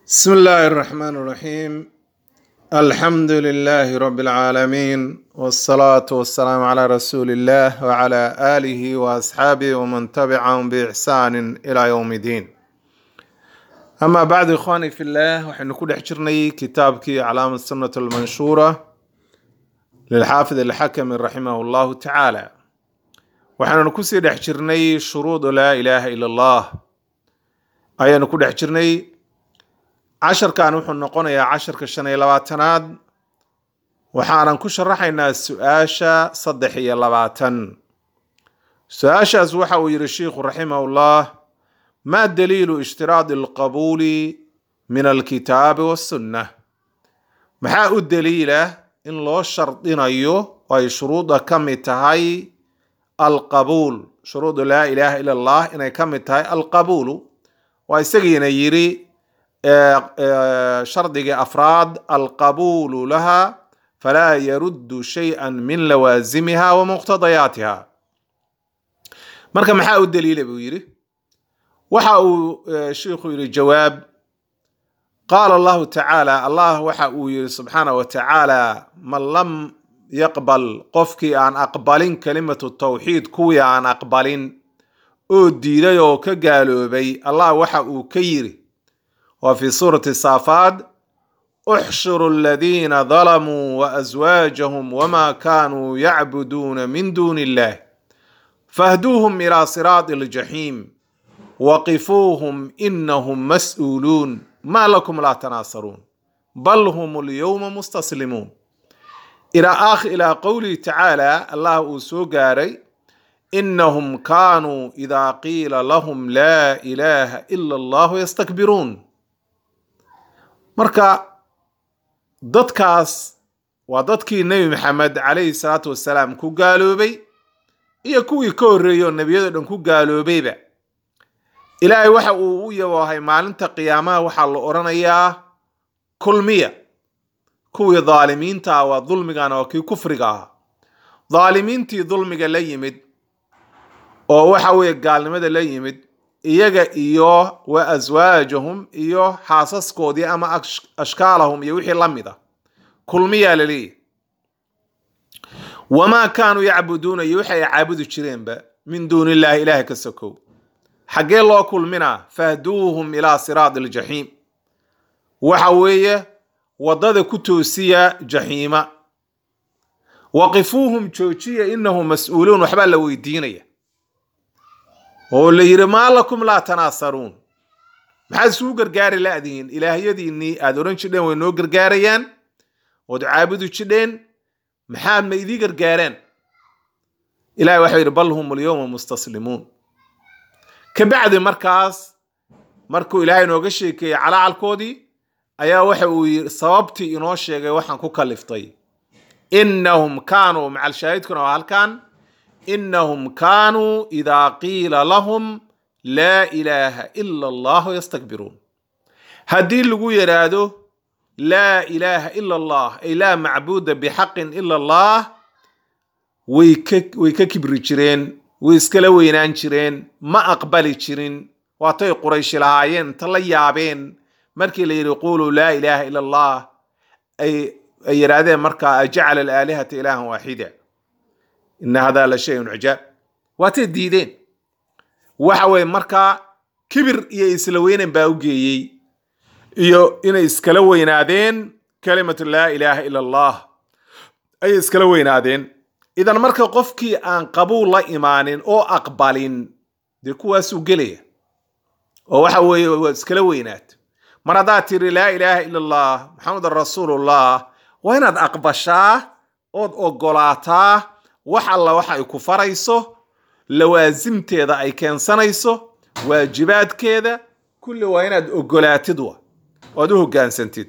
بسم الله الرحمن الرحيم الحمد لله رب العالمين والصلاة والسلام على رسول الله وعلى آله وأصحابه ومن تبعهم بإحسان إلى يوم الدين أما بعد إخواني في الله وحن كل حجرني كتابك علام السنة المنشورة للحافظ الحكم رحمه الله تعالى وحن نكسي حجرني شروط لا إله إلا الله أي نكون حجرني casharkan wuxuu noqonayaa casharka shan iyo labaatanaad waxaanan ku sharaxaynaa su-aasha saddex iyo labaatan su-aashaas waxa uu yihi sheikhu raximahullah ma daliilu ishtiraadi alqabuuli min alkitaabi wassunna maxaa u daliila in loo shardinayo oo ay shuruudda ka mid tahay alqabuul shuruudu laa ilaaha ila allah inay ka mid tahay alqabuulu waa isagiina yiri shardigii afraad alqabuulu laha falaa yaruddu shayئa min lawaasimiha wa muqtadayaatiha marka maxaa u daliila buu yidhi waxa uu shiikhu yidhi jawaab qaala allahu tacaala allah waxa uu yidhi subxaana wa tacaala man lam yaqbal qofkii aan aqbalin kalimatu tawxiid kuwii aan aqbalin oo diiday oo ka gaaloobay allah waxa uu ka yidhi وفي سورة الصافات احشروا الذين ظلموا وأزواجهم وما كانوا يعبدون من دون الله فاهدوهم إلى صراط الجحيم وقفوهم إنهم مسؤولون ما لكم لا تناصرون بل هم اليوم مستسلمون إلى آخر إلى قوله تعالى الله سوغاري إنهم كانوا إذا قيل لهم لا إله إلا الله يستكبرون marka dadkaas waa dadkii nebi maxamed calayhi salaatu wasalaam ku gaaloobay iyo kuwii ka horreeyey oo nebiyado dhan ku gaaloobayba ilaahay waxa uu u yaboohay maalinta qiyaamaha waxaa la odhanayaa kulmiya kuwii daalimiinta ah waa dulmigana waa kii kufriga ahaa daalimiintii dulmiga la yimid oo waxa weeye gaalnimada la yimid iyaga iyo wa aswaajahum iyo xaasaskoodii ama ashkaalahum iyo wixii la mid a kulmiyaa la leeyahy wamaa kaanuu yacbuduuna iyo wixi ay caabudi jireenba min duuni illahi ilaahay ka sokow xaggee loo kulminaa fahduuhum ilaa siraadi aljaxiim waxa weeye waddada ku toosiya jaxiima waqifuuhum joojiya inahum mas-uuluun waxbaa la weydiinaya oo la yidhi maa lakum laa tanaasaruun maxaad isugu gargaari la-dihiin ilaahyadiinnii aada odhan jidheen way noo gargaarayaan ood caabudi jidheen maxaad ma idii gargaareen ilahi waxau yidhi bal hum alyowma mustaslimuun ka bacdi markaas markuu ilaahay nooga sheekeeyey calaacalkoodii ayaa waxa uu yii sababtii inoo sheegay waxaan ku kaliftay innahum kaanuu macalshaahidkuna waa halkan inahum kaanuu idaa qiila lahum laa ilaaha ila allahu yastakbiruun haddii lagu yidhaahdo laa ilaaha ila allah ay laa macbuuda bixaqin ila allah way ka way ka kibri jireen way iskala weynaan jireen ma aqbali jirin waatay qurayshi lahaayeen inta la yaabeen markii la yidhi quluu laa ilaaha ila allah ay ay yidhaahdeen markaa ajacala alaalihata ilaahan waaxida ina hada la shayun cijaab waatay diideen waxa weye markaa kibir iyo isla weynan baa u geeyey iyo inay iskala weynaadeen kalimatu laa ilaaha ila allah ayay iskala weynaadeen idan marka qofkii aan qabuul la imaanin oo aqbalin dee kuwaasuu gelaya oo waxa weeye waa iskala weynaad mar haddaad tiri laa ilaaha ila allah maxamedan rasuulullah waa inaad aqbashaa ood ogolaataa wax alla waxa ay ku farayso lawaasimteeda ay keensanayso waajibaadkeeda kulli waa inaad ogolaatid wa oad u hogaansantid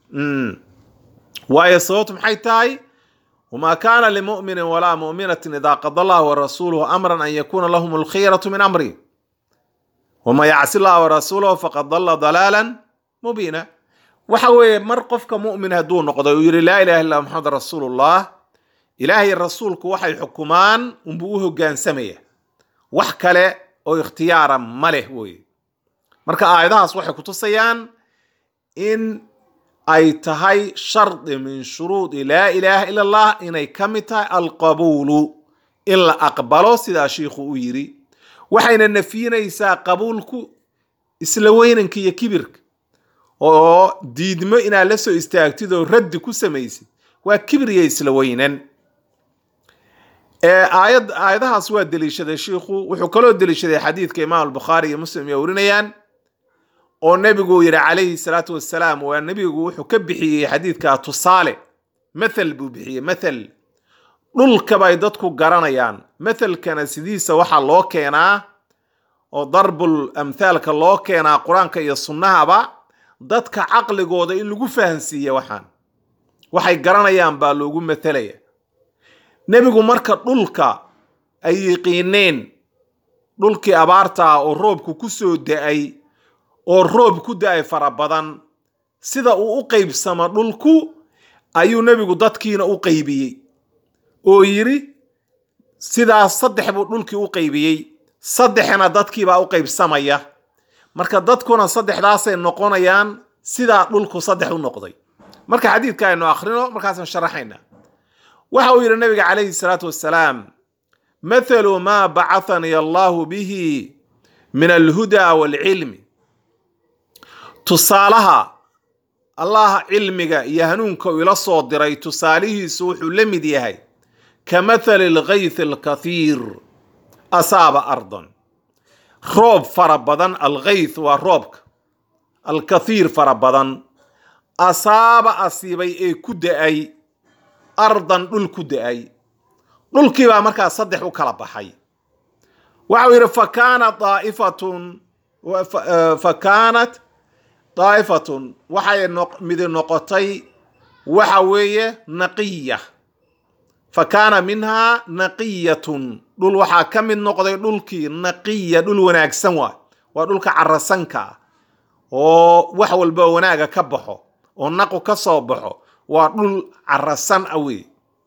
waayo sababtu maxay tahay wamaa kaana limuminin walaa muminatin idaa qada allah warasuuluhu amran an yakuuna lahum alkhiyaratu min amri waman yacsi llah warasuulahu faqad dalla dalaalan mubiina waxa weeye mar qofka mumin hadduu noqdo uu yihi laa ilaha illa maxamed rasuulullah ilaahay rasuulku waxay xukumaan unbuu u hogaansamaya wax kale oo ikhtiyaara ma leh weye marka aayadahaas waxay kutusayaan in ay tahay shardi min shuruudi laa ilaaha ila allah inay ka mid tahay alqabuulu in la aqbalo sidaa shiikhu u yiri waxayna nafyinaysaa qabuulku isla weynanka iyo kibirka oo diidmo inaad la soo istaagtid oo raddi ku samaysid waa kibir iyo isla weynan aayad aayadahaas waa deliishaday shiikhu wuxuu kaloo deliishaday xadiidka imaam albukhaari iyo muslim ay warinayaan oo nebigu yidhi calayhi salaatu wassalaam waa nebigu wuxuu ka bixiyey xadiidka tusaale mathal buu bixiyey mathal dhulka bay dadku garanayaan mathalkana sidiisa waxaa loo keenaa oo darbul amthaalka loo keenaa qur-aanka iyo sunnahaba dadka caqligooda in lagu fahansiiya waxaan waxay garanayaan baa loogu mathalaya nebigu marka dhulka ay yiqiineen dhulkii abaartaa oo roobku ku soo da-ay oo roob ku da-ay fara badan sida uu u qaybsamo dhulku ayuu nebigu dadkiina u qaybiyey oo yidhi sidaas saddex buu dhulkii u qaybiyey saddexna dadkiibaa u qaybsamaya marka dadkuna saddexdaasay noqonayaan sidaa dhulku saddex u noqday marka xadiidka aynu akhrino markaasaan sharaxayna waxa uu yidhi nabiga calayhi salaatu wassalaam mathalu maa bacahanii allahu bihi min alhudaa waalcilmi tusaalaha allaha cilmiga iyo hanuunka uu ila soo diray tusaalihiisu wuxuu la mid yahay ka mathali alghayth alkathiir asaaba ardan roob fara badan alghayth waa roobka alkathiir fara badan asaaba asiibay ee ku da-ay ardan dhul ku da-ay dhulkiibaa markaa saddex u kala baxay waxa uu yidhi fa kaanat daa'ifatun fa kaanat daa'ifatun waxay midi noqotay waxa weeye naqiya fa kaana minhaa naqiyatun dhul waxaa ka mid noqday dhulkii naqiya dhul wanaagsan waay waa dhulka carasanka ah oo wax walba wanaaga ka baxo oo naqu ka soo baxo waa dhul carasan a wey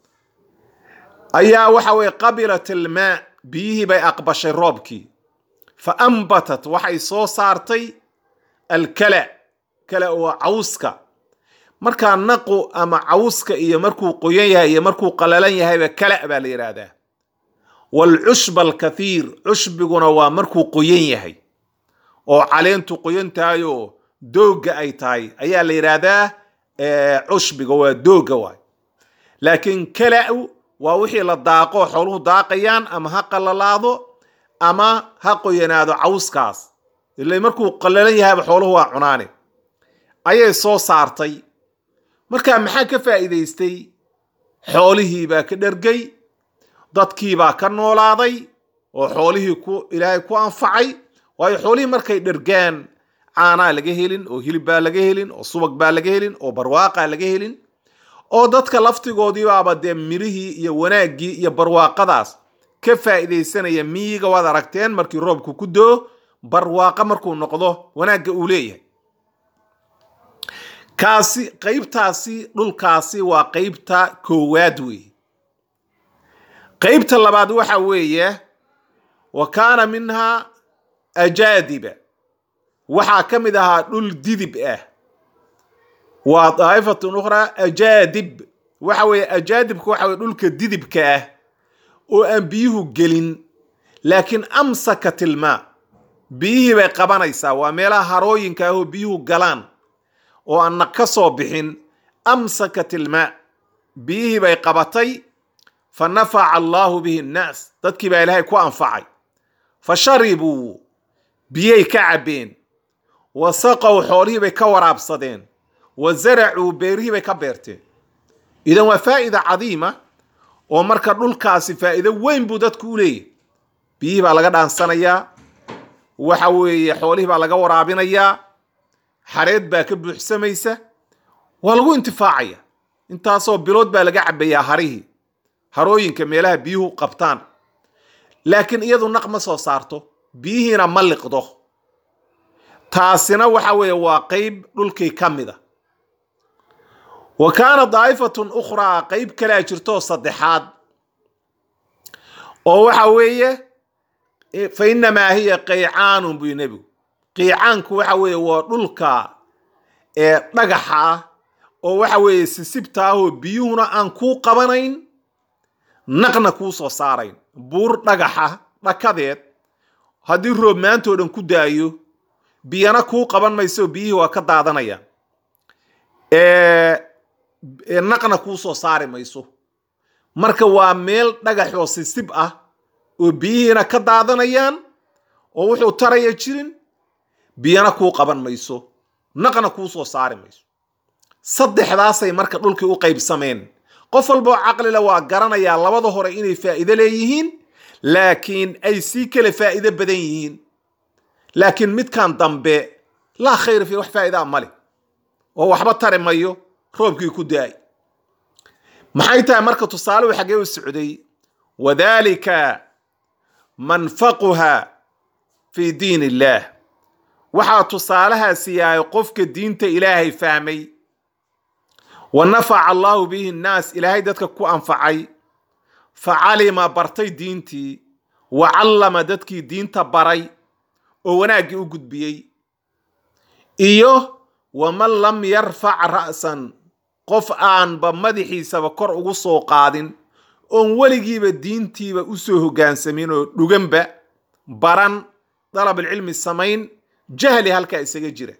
ayaa waxa weye qabilat ilmaa biyihii bay aqbashay roobkii fa ambatat waxay soo saartay alkala kala oo cawska markaa naqu ama cawska iyo markuu qoyan yahay iyo markuu qalalan yahayba kala baa la yidhaahdaa waalcushba alkathiir cushbiguna waa markuu qoyan yahay oo caleentu qoyan tahay oo doogga ay tahay ayaa la yidhaahdaa cushbiga waa doogga waay laakiin kala-u waa wixii la daaqo xooluhu daaqayaan ama ha qalalaado ama ha qoyanaado cawskaas ila markuu qalalan yahayba xooluhu waa cunaane ayay soo saartay markaa maxaa ka faa'iidaystay xoolihiibaa ka dhergay dadkiibaa ka noolaaday oo xoolihii ku ilaahay ku anfacay waayo xoolihii markay dhergaan caanaa laga helin oo hilib baa laga helin oo subag baa laga helin oo barwaaqaa laga helin oo dadka laftigoodiibaaba dee mirihii iyo wanaaggii iyo barwaaqadaas ka faa'iidaysanaya miyiga waad aragteen markii roobku ku doo barwaaqo markuu noqdo wanaagga uu leeyahay kaasi qaybtaasi dhulkaasi waa qaybta koowaad weeye qaybta labaad waxa weeye wa kaana minhaa ajaadiba waxaa ka mid ahaa dhul didib ah waa daa'ifatun ukhraa ajaadib waxa weeye ajaadibka waxa weye dhulka didibka ah oo aan biyuhu gelin laakiin amsakat ilmaa biyihii bay qabanaysaa waa meelaha harooyinka ah oo biyuhu galaan oo aan naq ka soo bixin amsakat ilmaa biyihii bay qabatay fa nafaca allaahu bihi nnaas dadkii baa ilaahay ku anfacay fa sharibuu biyay ka cabbeen wa saqow xoolihii bay ka waraabsadeen wa zaracuu beerihii bay ka beerteen idan waa faa'ida cadiima oo marka dhulkaasi faa'iido weyn buu dadku u leeyahy biyihii baa laga dhaansanayaa waxa weeye xoolihii baa laga waraabinayaa xareed baa ka buuxsamaysa waa lagu intifaacaya intaasoo bilood baa laga cabbayaa harihii harooyinka meelaha biyuhu qabtaan laakiin iyadu naq ma soo saarto biyihiina ma liqdo taasina waxa weeye waa qeyb dhulkii ka mid a wa kaana daa'ifatun ukhraa qeyb kalea jirtoo saddexaad oo waxa weeye fa innamaa hiya qaycaanun buy nebigu qiicaanku waxa weeye waa dhulka ee dhagaxa ah oo waxa weeye sisibta ah oo biyuhuna aan kuu qabanayn naqna kuu soo saarayn buur dhagaxa dhakadeed haddii roob maantoo dhan ku daayo biyana kuu qaban mayso biyihii waa ka daadanayaan naqna kuu soo saari mayso marka waa meel dhagax oo sisib ah oo biyihiina ka daadanayaan oo wuxuu taraya jirin biyana kuu qaban mayso naqna kuu soo saari mayso saddexdaasay marka dhulkii u qaybsameen qof walboo caqlila waa garanayaa labada hore inay faa'iido leeyihiin laakiin ay sii kale faa'iido badan yihiin laakiin midkan dambe laa khayra fi wax faa'iidaa male oo waxba tari mayo roobkii ku daay maxay tahay marka tusaaluhu xaggee u socday wadalika manfaquha fi diin illaah waxaa tusaalahaasi yahay qofka diinta ilaahay fahmay wa nafaca allahu bihi nnaas ilaahay dadka ku anfacay fa calima bartay diintii wa callama dadkii diinta baray oo wanaaggii u gudbiyey iyo waman lam yarfac ra'san qof aanba madaxiisaba kor ugu soo qaadin oon weligiiba diintiiba usoo hoggaansamin oo dhuganba baran dalabalcilmi samayn jahli halkaa isaga jira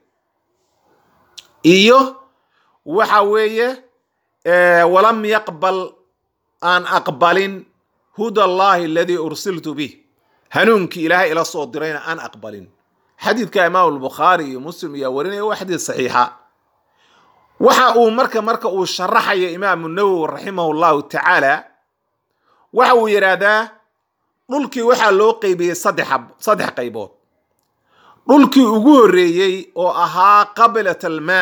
iyo waxa weeye walam yaqbal aan aqbalin huda allahi aladii ursiltu bih hanuunkii ilaahay ila soo dirayna aan aqbalin xadiidka imaam albukhaari iyo muslim ayaa warinaya waa xadiid saxiixa waxa uu marka marka uu sharaxaya imaamu nawowi raximahu llahu tacaala waxa uu yidhaahdaa dhulkii waxaa loo qeybiyey saddex qaybood dhulkii ugu horreeyey oo ahaa qabilat almaa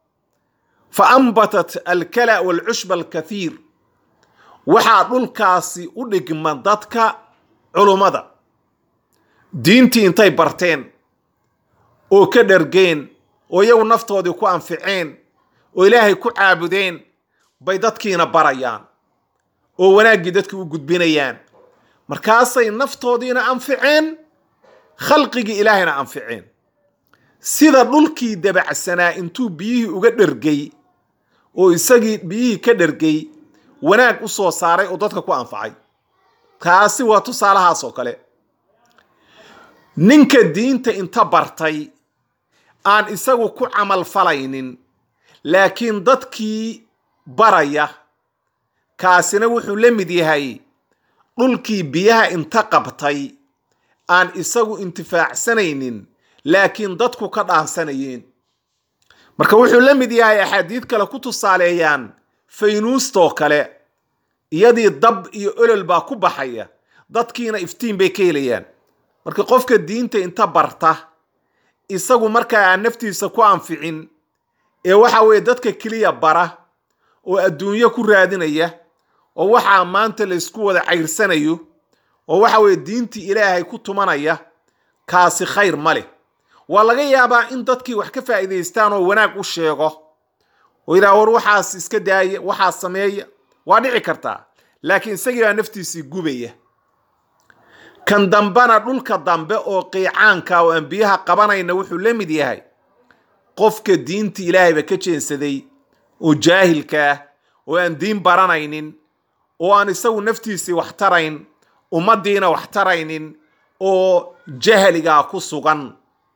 fa ambatat alkala walcushba alkathiir waxaa dhulkaasi u dhigma dadka culummada diintii intay barteen oo ka dhargeen oo iyagu naftoodii ku anficeen oo ilaahay ku caabudeen bay dadkiina barayaan oo wanaaggii dadki u gudbinayaan markaasay naftoodiina anficeen khalqigii ilaahayna anficeen sida dhulkii dabacsanaa intuu biyihii uga dhergay oo isagii biyihii ka dhergay wanaag u soo saaray oo dadka ku anfacay taasi waa tusaalahaas oo kale ninka diinta inta bartay aan isagu ku camal falaynin laakiin dadkii baraya kaasina wuxuu la mid yahay dhulkii biyaha inta qabtay aan isagu intifaacsanaynin laakiin dadku ka dhaansanayeen marka wuxuu la mid yahay axaadiid kale ku tusaaleeyaan faynuustoo kale iyadii dab iyo olol baa ku baxaya dadkiina iftiin bay ka helayaan marka qofka diinta inta barta isagu markaa aan naftiisa ku anficin ee waxa weeye dadka keliya bara oo adduunyo ku raadinaya oo waxaa maanta laysku wada cayrsanayo oo waxa weeye diintii ilaahay ku tumanaya kaasi khayr ma leh waa laga yaabaa in dadkii wax ka faa'iidaystaan oo wanaag u sheego oo yidhaha war waxaas iska daaya waxaas sameeya waa dhici kartaa laakiin isagii baa naftiisii gubaya kan dambena dhulka dambe oo qiicaanka oo aan biyaha qabanayna wuxuu la mid yahay qofka diinta ilaahayba ka jeensaday oo jaahilka ah oo aan diin baranaynin oo aan isagu naftiisii wax tarayn ummaddiina wax taraynin oo jahligaa ku sugan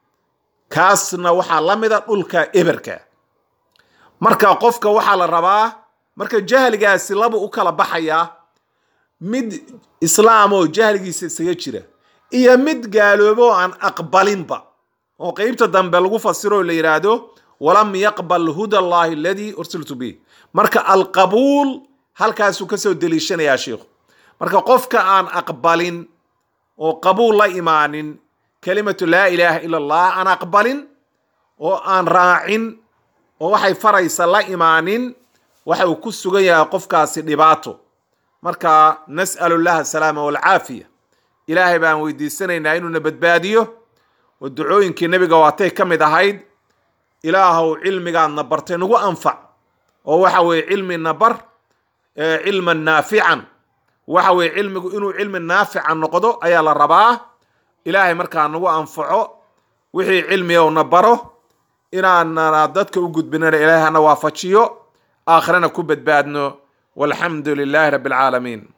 kaasna waxaa la mida dhulka eberka marka qofka waxaa la rabaa marka jahligaasi laba u kala baxayaa mid islaam oo jahligiisa isaga jira iyo mid gaaloobo oo aan aqbalinba oo qeybta dambe lagu fasiro oo la yidhaahdo walam yaqbal huda allahi aladii ursiltu bih marka alqabuul halkaasuu kasoo deliishanayaa sheikhu marka qofka aan aqbalin oo qabuul la imaanin kelimatu laa ilaaha ila allah aan aqbalin oo aan raacin oo waxay faraysa la imaanin waxa uu ku sugan yahay qofkaasi dhibaato marka nas'alu llaha asalaama walcaafiya ilaahay baan weydiisanaynaa inuuna badbaadiyo oo ducooyinkii nebiga waatay ka mid ahayd ilaahow cilmigaadna bartay nagu anfac oo waxa weeye cilmina bar cilman naafican waxa weeye cilmigu inuu cilmi naafica noqdo ayaa la rabaa ilaahay markaa nagu anfaco wixii cilmiga una baro inaanana dadka u gudbinana ilaahay hana waafajiyo aakhirana ku badbaadno walxamdu lilaahi rabbi alcaalamiin